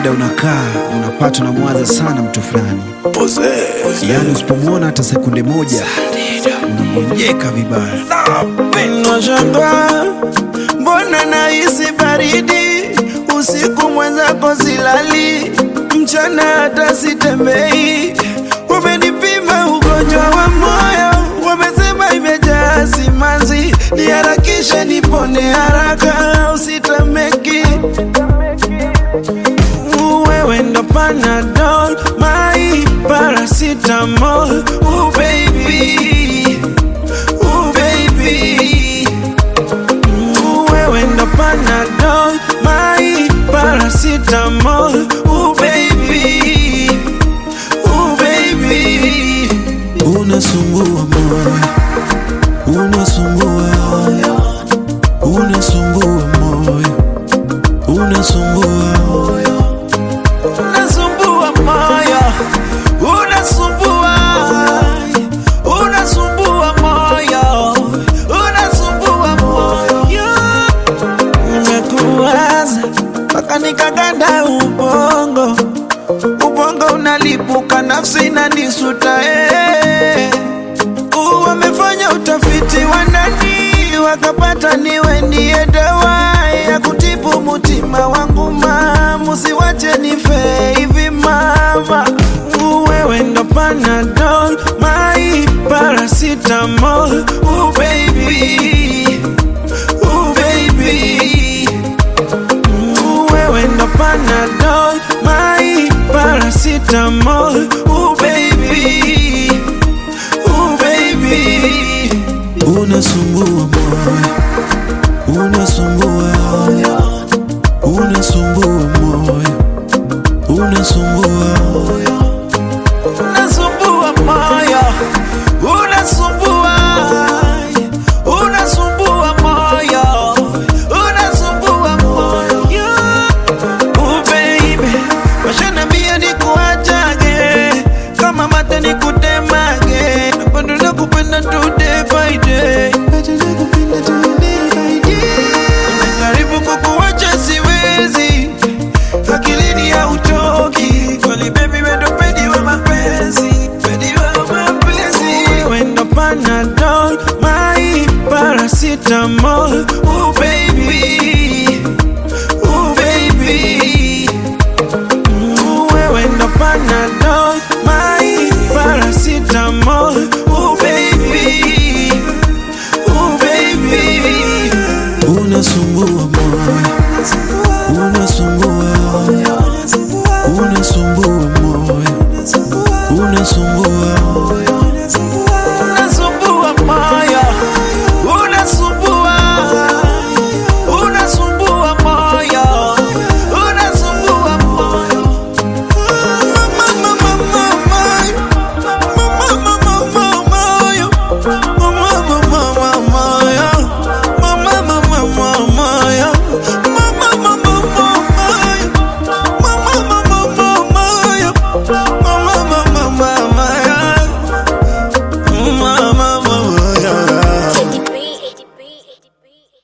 muda unakaa unapata unamwaza sana mtu fulani, yaani usipomwona hata sekunde moja unamwenjeka vibaya. Nashangaa mbona nahisi baridi usiku, mwenzako silali, mchana hata sitembei. Wamenipima ugonjwa wa moyo, wamesema imejaa simanzi, niharakishe nipone haraka, usitameki wewe ndo Panadol, my paracetamol, oh baby, oh baby wewe ndo Panadol, my paracetamol, oh baby, oh baby. Unasumbua moyo, unasumbua, unasumbua moyo, unasumbua, unasumbua moyo, unasumbua, unasumbua moyo, unasumbua moyo nimekuwaza mpaka nikaganda ubongo, ubongo unalipuka, nafsi inanisuta eh. Uh, Wamefanya utafiti wa ndani wakapata niwe ndiye dawa ya kutibu mutima wangu ma, musiwache nife hivi mama. Uh, Wewe ndo Panadol, my paracetamol, oh baby, oh baby Ooh, wewe ndo Panadol, my paracetamol, ooh baby, ooh baby. Unasumbua moyo, unasumbua, unasumbua moyo, unasumbua, unasumbua moyo, unasumbua, unasumbua moyo, unasumbua moyo. Oh baby, washanambia nikuachage kama mate nikutemage, na bado nakupenda tu day by day, bado nakupenda tu day by day. Najaribu kukuacha siwezi, akilini hautoki kweli baby, wewe ndo pedi wa mapenzi, pedi wa mapenzi, wewe ndo Panadol, my paracetamol